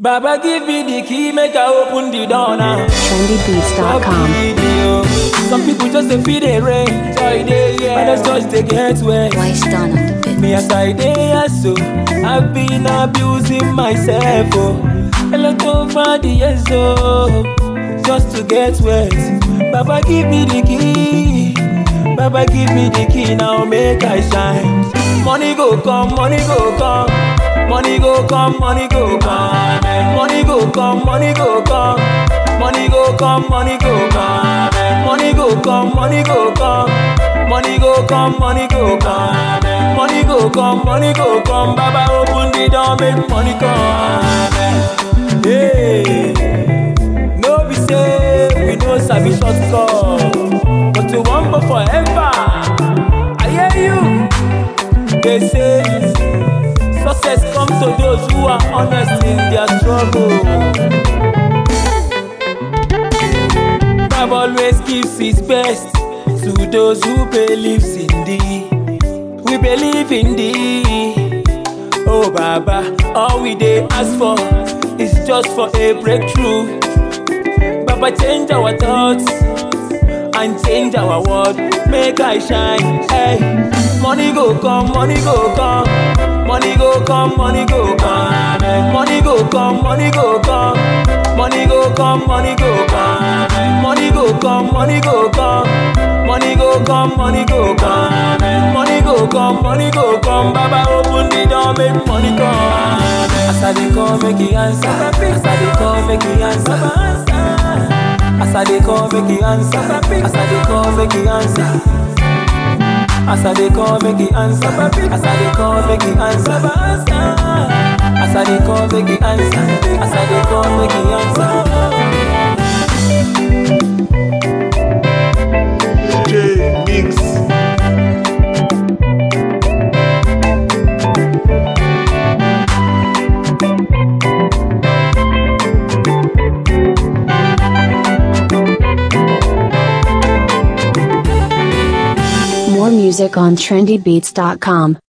Baba give me the key, make I open the door now. trendybeats.com. Video. Some people just they feel the rain, joy they yeah. Others just they get wet. Why stand on the bed? Me as I dey so, I've been abusing myself oh. A lot over the years oh, just to get wet. Baba give me the key, Baba give me the key now make I shine. Money go come, money go come, money go come, money go come, money go come, money go come, money go come, money go come, money go come, money go come. Money go come, money go come. Money go come, money go come. Baba open the door, make money come. Hey, no be say we no sabi shortcut, but we want for forever. I hear you. They say success comes to those who are honest in their struggle. God always gives his best to those who believes in thee. We believe in thee. Oh Baba, all we dey ask for is just for a breakthrough. Baba change our thoughts and change our world. Make I shine. Hey, money go come, money go come, money go come, money go come, money go come, money go come, money go come, money go come, money go come, money go come, money go come, money go come, money go come, money go come. Baba open the door, make money come. As I dey call, make he answer. As I dey call, make he answer. As I dey call, make he answer. As I dey call, make he answer. As I dey call, make he answer. As I dey call, make he answer. As I dey call, make he answer. As I dey call, make he answer. J Mix. More music on trendybeats.com.